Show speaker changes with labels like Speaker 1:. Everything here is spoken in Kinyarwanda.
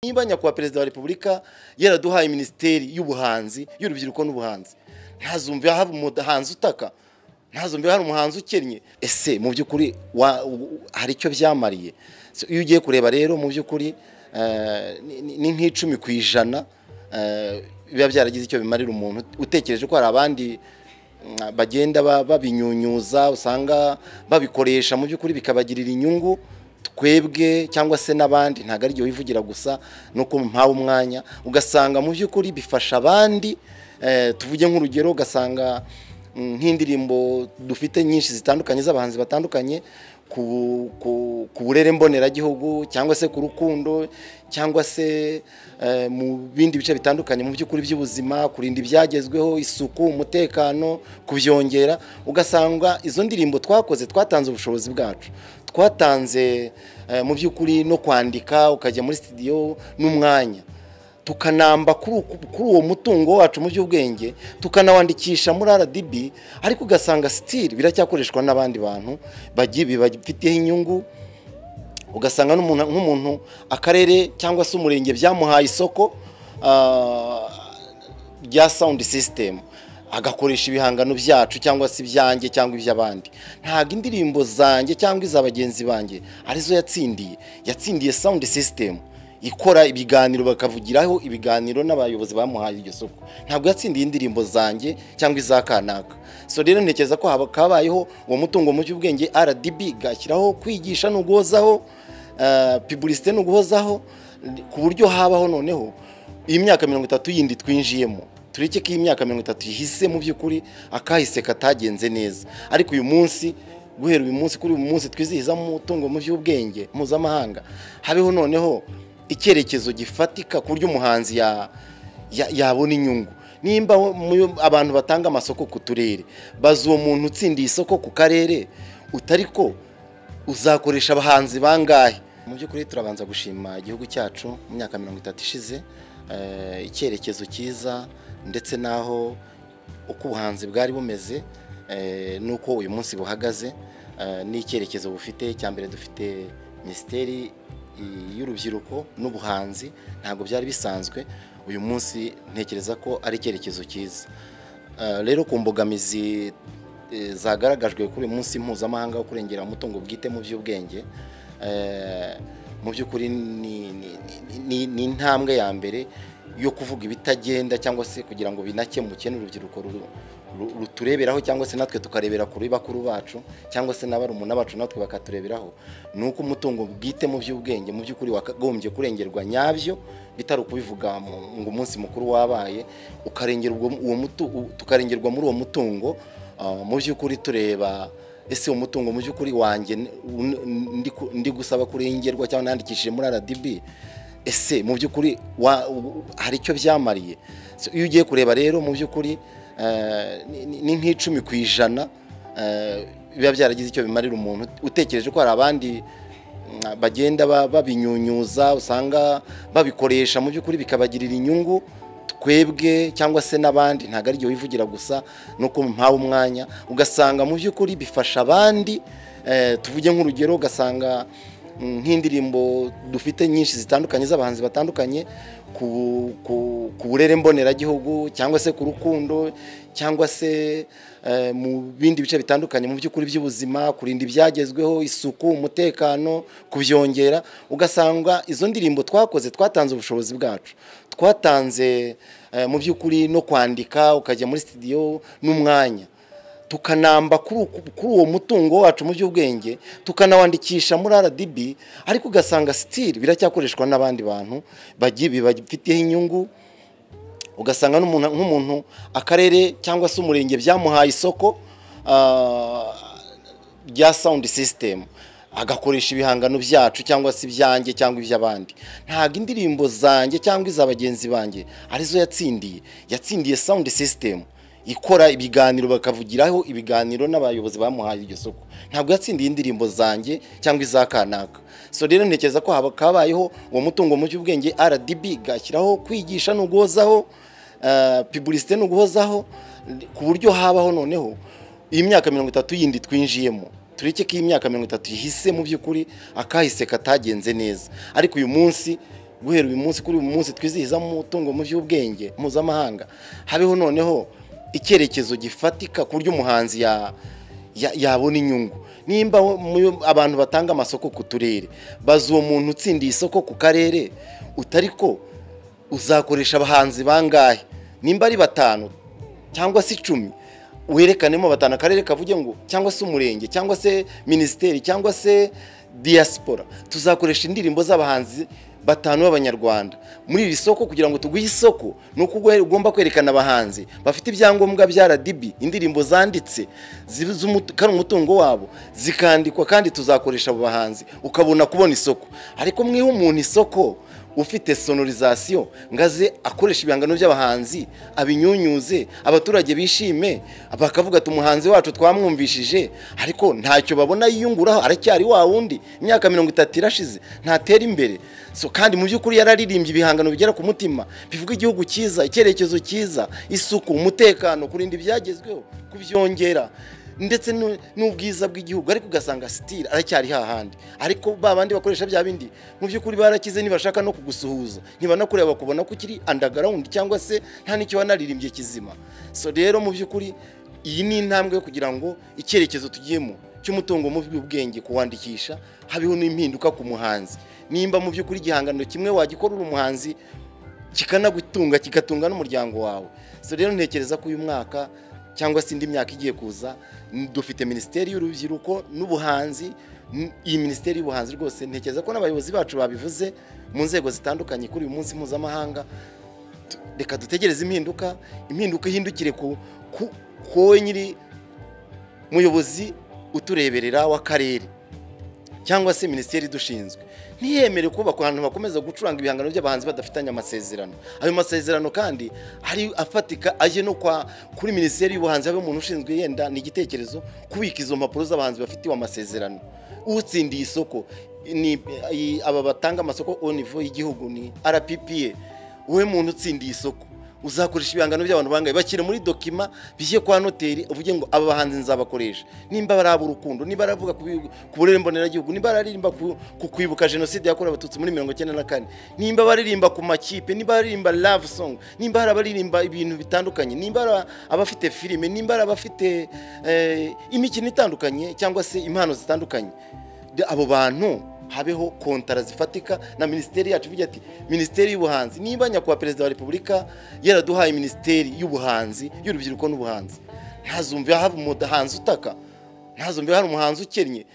Speaker 1: niba nyakubahwa perezida wa repubulika yaraduhaye minisiteri y'ubuhanzi y'urubyiruko n'ubuhanzi ntazumve hari umuhanzi utaka ntazumve hari umuhanzi ukennye ese mu by'ukuri wa- u- hari icyo byamariye So, iyo ugiye kureba rero mu by'ukuri eh, ni- ni- ni nk'icumi ku ijana eh, biba byaragize icyo bimarira umuntu utekereje ko hari abandi mm, bagenda ba- babinyunyuza usanga babikoresha mu by'ukuri bikabagirira inyungu twebwe cyangwa se n'abandi ntabwo ari igihe wivugira gusa nuko mpawe umwanya ugasanga mu by'ukuri bifasha abandi eh, tuvuge nk'urugero ugasanga mm, nk'indirimbo dufite nyinshi zitandukanye z'abahanzi batandukanye ku, ku, ku burere mboneragihugu cyangwa se ku rukundo cyangwa se eh, mu bindi bice bitandukanye mu by'ukuri by'ubuzima kurinda ibyagezweho isuku umutekano kubyongera ugasanga izo ndirimbo twakoze twatanze ubushobozi bwacu twatanze eh, mu by'ukuri no kwandika ukajya muri studio n'umwanya tukanamba kuri uku- kuri uwo mutungo wacu mu by'ubwenge tukanawandikisha muri RDB ariko ugasanga still biracyakoreshwa n'abandi bantu bagi- bibafitiyeho inyungu ugasanga n'umuntu nk'umuntu akarere cyangwa se umurenge byamuhaye isoko ah, rya sound system agakoresha ibihangano byacu cyangwa se ibyanjye cyangwa iby'abandi ntabwo indirimbo zanjye cyangwa iza bagenzi banjye arizo yatsindiye yatsindiye sound system ikora ibiganiro bakavugiraho ibiganiro n'abayobozi bamuhaye iryo soko ntabwo yatsindiye indirimbo zanjye cyangwa iza kanaka so rero ntekereza ko haba- kabayeho uwo mutungo mu by'ubwenge rdb gashyiraho kwigisha n'uguhozaho eh, publicité n'uguhozaho ku buryo habaho noneho iyi myaka mirongo itatu yindi twinjiyemo tureke ko iyi myaka mirongo itatu ihise mu by'ukuri akahise katagenze neza ariko uyu munsi guhera uyu munsi kuri uyu munsi twizihiza umutungo mu by'ubwenge mpuzamahanga habeho noneho icyerekezo gifatika ku buryo umuhanzi ya- ya- yabona inyungu nimba mu- abantu batanga amasoko ku turere bazi uwo muntu utsindiye isoko ku karere utari ko uzakoresha abahanzi bangahe mu by'ukuri turabanza gushima igihugu cyacu mu myaka mirongo itatu ishize eh, icyerekezo cyiza ndetse n'aho uko ubuhanzi bwari bumeze eh, n'uko uyu munsi buhagaze eh, n'icyerekezo bufite cya mbere dufite minisiteri i- y'urubyiruko n'ubuhanzi ntabwo byari bisanzwe uyu munsi ntekereza ko ari icyerekezo cyiza Eh, rero ku mbogamizi eh, zagaragajwe kuri uyu munsi mpuzamahanga wo kurengera umutungo bwite mu by'ubwenge eh, mu by'ukuri ni- ni- ni- ni- ni intambwe ya mbere yo kuvuga ibitagenda cyangwa se kugira ngo binakemuke n'urubyiruko ruru- ru- rutureberaho cyangwa se natwe tukarebera kuri bakuru bacu cyangwa se n'abarumuna bacu natwe bakatureberaho ni uko umutungo bwite mu by'ubwenge mu by'ukuri wakagombye kurengerwa nyabyo bitari ukubivuga mu- ngo umunsi mukuru wabaye ukarengera ubwo uwo mutu- u- tukarengerwa muri uwo mutungo ah, mu by'ukuri tureba ese uwo mutungo mu by'ukuri wanjye n- un- ndi ku- ndi gusaba kurengerwa cyangwa nandikishije muri RDB ese mu by'ukuri wa- u- hari icyo byamariye So, iyo ugiye kureba rero mu by'ukuri eh, ni- ni ni nk'icumi ku ijana eh, biba byaragize icyo bimarira umuntu utekereje ko hari abandi mm, bagenda ba- babinyunyuza usanga babikoresha mu by'ukuri bikabagirira inyungu twebwe cyangwa se n'abandi ntabwo ari igihe wivugira gusa nuko mpawe umwanya ugasanga mu by'ukuri bifasha abandi eh, tuvuge nk'urugero ugasanga mm, nk'indirimbo dufite nyinshi zitandukanye z'abahanzi batandukanye ku, ku, ku burere mboneragihugu cyangwa se ku rukundo cyangwa se eh, mu bindi bice bitandukanye mu by'ukuri by'ubuzima kurinda ibyagezweho isuku umutekano kubyongera ugasanga izo ndirimbo twakoze twatanze ubushobozi bwacu twatanze eh, mu by'ukuri no kwandika ukajya muri studio n'umwanya tukanamba kuri uku- kuri uwo mutungo wacu mu by'ubwenge tukanawandikisha muri RDB ariko ugasanga still biracyakoreshwa n'abandi bantu bagi- bibafitiyeho inyungu ugasanga n'umuntu nk'umuntu akarere cyangwa se umurenge byamuhaye isoko ah, rya sound system agakoresha ibihangano byacu cyangwa se ibyanjye cyangwa iby'abandi ntabwo indirimbo zanjye cyangwa iza bagenzi banjye arizo yatsindiye yatsindiye sound system ikora ibiganiro bakavugiraho ibiganiro n'abayobozi bamuhaye iryo soko ntabwo yatsindiye indirimbo zanjye cyangwa iza kanaka so rero ntekereza ko haba- kabayeho uwo mutungo mu by'ubwenge rdb gashyiraho kwigisha n'uguhozaho eh, publicité n'uguhozaho ku buryo habaho noneho iyi myaka mirongo itatu yindi twinjiyemo tureke ko iyi myaka mirongo itatu ihise mu by'ukuri akahise katagenze neza ariko uyu munsi guhera uyu munsi kuri uyu munsi twizihiza umutungo mu by'ubwenge mpuzamahanga habeho noneho icyerekezo gifatika ku buryo umuhanzi ya- ya- yabona inyungu nimba wo- mu- abantu batanga amasoko ku turere bazi uwo muntu utsindiye isoko ku karere utari ko uzakoresha abahanzi bangahe nimba ari batanu cyangwa se icumi werekanemo batanu akarere kavuge ngo cyangwa se umurenge cyangwa se minisiteri cyangwa se diaspora tuzakoresha indirimbo z'abahanzi batanu b'abanyarwanda muri iri soko kugira ngo tuguhe isoko ni uko ugu- ugomba kwerekana abahanzi bafite ibyangombwa bya RDB indirimbo zanditse ziba iz'umu- ko ari umutungo wabo zikandikwa kandi tuzakoresha abo bahanzi ukabona kubona isoko ariko mwiha umuntu isoko ufite sonorizasiyo ngo aze akoresha ibihangano by'abahanzi abinyunyuze abaturage bishime bakavuga ati umuhanzi wacu twamwumvishije ariko ntacyo babona yiyunguraho aracyari wa wundi imyaka mirongo itatu irashize ntatera imbere so kandi mu by'ukuri yararirimbye ibihangano bigera ku mutima bivuga igihugu cyiza icyerekezo cyiza isuku umutekano kurinda ibyagezweho kubyongera ndetse nu- n'ubwiza bw'igihugu ariko ugasanga sitira aracyari hahandi ariko ba bandi bakoresha bya bindi mu by'ukuri barakize ntibashaka no kugusuhuza ntibanakureba bakubona ko ukiri underground cyangwa se nta n'icyo wanaririmbye kizima so rero mu by'ukuri iyi ni intambwe yo kugira ngo icyerekezo tugiyemo cy'umutungo mu by'ubwenge kuwandikisha habeho n'impinduka ku muhanzi nimba mu by'ukuri igihangano kimwe wagikora uri umuhanzi kikanagutunga kigatunga n'umuryango wawe so rero ntekereza ko uyu mwaka cyangwa se indi myaka igiye kuza n- dufite minisiteri y'urubyiruko n'ubuhanzi n- iyi minisiteri y'ubuhanzi rwose ntekereza ko n'abayobozi bacu babivuze mu nzego zitandukanye kuri uyu munsi mpuzamahanga Tu- reka dutegereze impinduka impinduka ihindukire ku ku- ku wowe nyiri muyobozi utureberera w'akarere cyangwa se minisiteri idushinzwe ntiyemere kubakwa ahantu bakomeza gucuranga ibihangano by'abahanzi badafitanye amasezerano ayo masezerano kandi ari afatika aje no kwa kuri minisiteri y'ubuhanzi habe umuntu ushinzwe yenda ni igitekerezo kubika izo mpapuro z'abahanzi bafitiwe amasezerano utsindiye isoko ni i- aba batanga amasoko au niveau y'igihugu ni rppa wowe muntu utsindiye isoko uzakoresha ibihangano by'abantu bangahe bashyire muri dokima bijye kwa noteri uvuge ngo aba bahanzi nzabakoresha nimba ari ab'urukundo niba aravuga ku bi- ku burere mboneragihugu niba araririmba ku ku kwibuka jenoside yakorewe abatutsi muri mirongo icyenda na kane nimba baririmba ku makipe niba baririmba love song nimba hari abaririmba ibintu bitandukanye nimba hari abafite filime nimba hari abafite eh, imikino itandukanye cyangwa se impano zitandukanye de- abo bantu habeho kontara zifatika na minisiteri yacu ivuga ati minisiteri y'ubuhanzi niba nyakubahwa perezida wa repubulika yaraduhaye minisiteri y'ubuhanzi y'urubyiruko n'ubuhanzi ntazumve haba umuhanzi utaka ntazumve hari umuhanzi ukennye